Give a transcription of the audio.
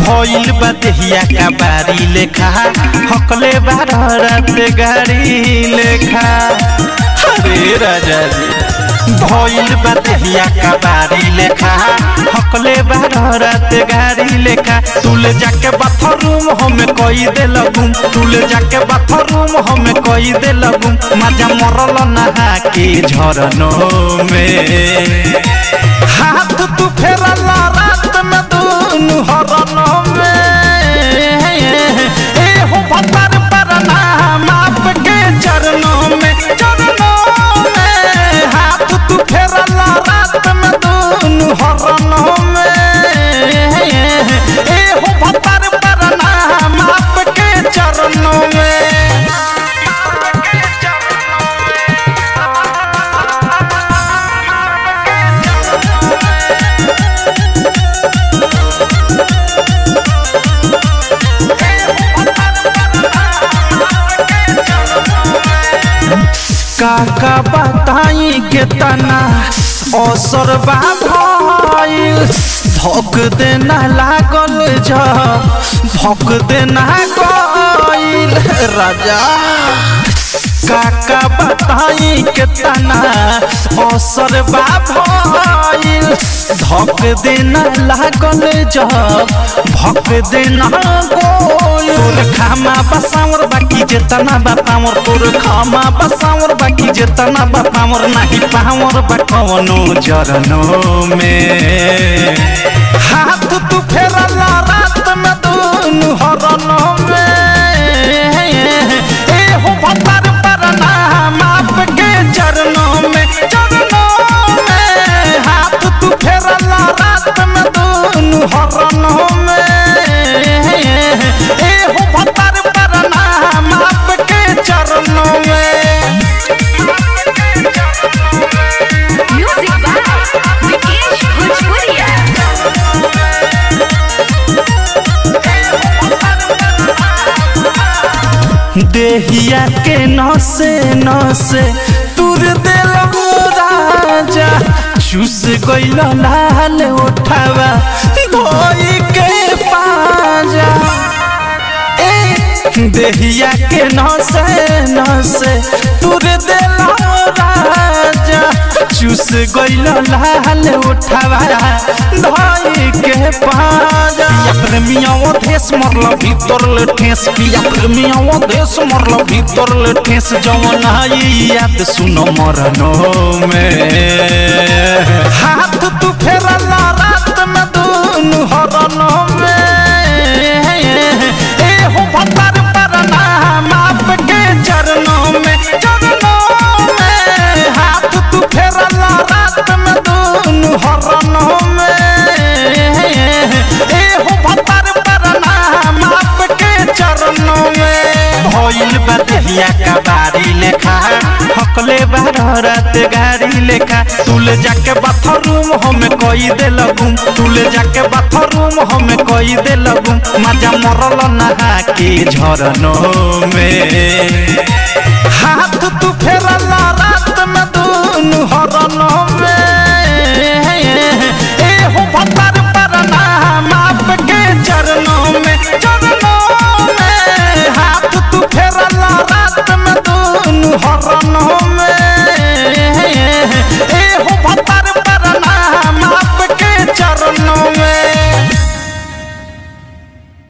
भइल बा देहिया का बारी लेखा हकले बार रात गाड़ी लेखा अरे राजा जी भइल बा देहिया का बारी लेखा हकले बार रात गाड़ी लेखा तुले जाके बाथरूम हमें कई दे लगूम तुले जाके बाथरूम हमें कई दे लगूम मजा मरल नहा के झरनों में हाथ तू फेरला रात में दूनु हरनों में ए हो भतर पर नाम आपके चरणों में चरणों में हाथ तू फेरला रात में दूनु हरनों में ए हो भतर पर नाम आपके चरणों में काका बताई के तना असर बा भइल धक देना लागल जब भक देना गइल राजा काका बताई के तना असर बा भइल धक देना लागल जब भक देना गइल तोर खामा बसावर बाकी जेतना बतावर तोर खामा बसावर बाकी जेतना बतावर नाही पावर बा कवनो जरनो में हाथ तू फेरला रात में दूनु हरनो में ए हो भतर पर नाम आपके चरणों में चरणों में हाथ तू फेरला रात में दूनु हरनो में ए हो भतर पर नाम आपके चरणों में Music by Vikesh Bhojpuria. देहिया के नसे नसे तुर दिल राजा चूस गइल लाल उठावा धोई के पाजा ए देहिया के नसे नसे तुर दिल राजा चूस गइल लाल उठावा धोई के पाजा पिया प्रेमिया वो देश मरल भीतर ले ठेस पिया प्रेमिया वो देश मरल भीतर ले ठेस जवन आई याद सुनो मरनो में हाथ तू फेरला रात में दूनु हरनो में ए हो भतर पर नाम आपके चरणों में चरणों में हाथ तू फेरला रात में दूनु हरनो में ए हो भतर पर नाम आपके चरणों में भइल बा देहिया का बारी लेखा हकले बार रात गाड़ी लेखा तुले जाके बाथरूम हमें कई दे लगूम तुले जाके बाथरूम हमें कई दे लगूम मजा मरल नहा के झरनों में हाथ तू फेरला रात में दूनु हरनों में ए हो भतर पर नाम आपके चरणों में चरणों में हाथ तू फेरला रात में दूनु हरनों